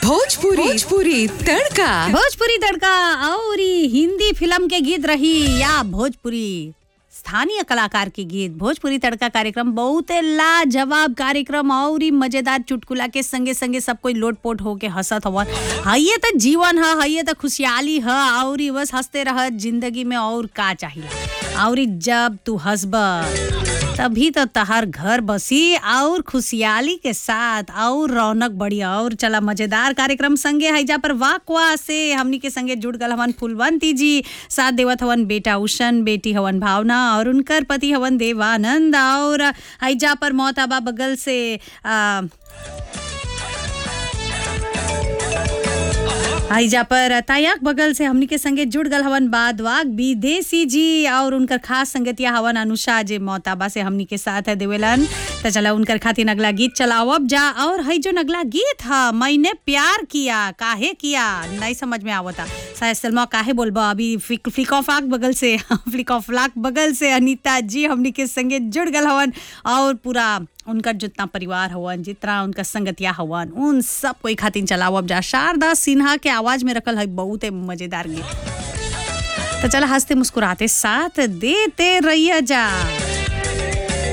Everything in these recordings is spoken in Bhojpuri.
भोजपुरी भोजपुरी तड़का भोजपुरी तड़का और ई हिंदी फिल्म के गीत रही या भोजपुरी स्थानीय कलाकार के गीत भोजपुरी तड़का कार्यक्रम बहुत लाजवाब कार्यक्रम और ई मजेदार चुटकुला के संगे संगे सब कोई लोटपोट होके हंसत हवन हइये त जीवन ह हइये त खुशहाली ह और ई बस हंसते रह जिंदगी में और का चाहिए और ई जब तू हंसब तभी तो तहार घर बसी और खुशहाली के साथ और रौनक बढ़ी और चला मजेदार कार्यक्रम संगे हैजा पर वाकवा से हमनी के संगे जुड़ गल हवन फुलवंती जी साथ देवत हवन बेटा उषन बेटी हवन भावना और उनकर पति हवन देवानंद और हैजा पर मोहताबा बगल से आ, हाईजा पर तायाक बगल से हमनी के संगे जुड़ गल हवन बाद वाग विदेशी जी और उनकर खास संगतिया हवन अनुषा जे मोताबा से हमनी के साथ है देवेलन त चला उनकर खातिर अगला गीत चलाओ अब जा और हई जो अगला गीत हा मैंने प्यार किया काहे किया नहीं समझ में आवता शायद सलमा काहे बोलबा अभी फ्लिक फ्लिक ऑफ आक बगल से फ्लिक ऑफ लाक बगल से अनीता जी हमनी के संगे जुड़ गल हवन और पूरा उनका जितना परिवार हवन जितना उनका संगतिया हवन उन सब कोई खातिर चलाओ अब जा शारदा सिन्हा के आवाज में रखल है बहुत मजेदार गीत तो चला हंसते मुस्कुराते साथ देते रहिए जा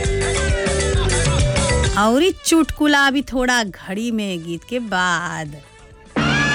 और ई चुटकुला अभी थोड़ा घड़ी में गीत के बाद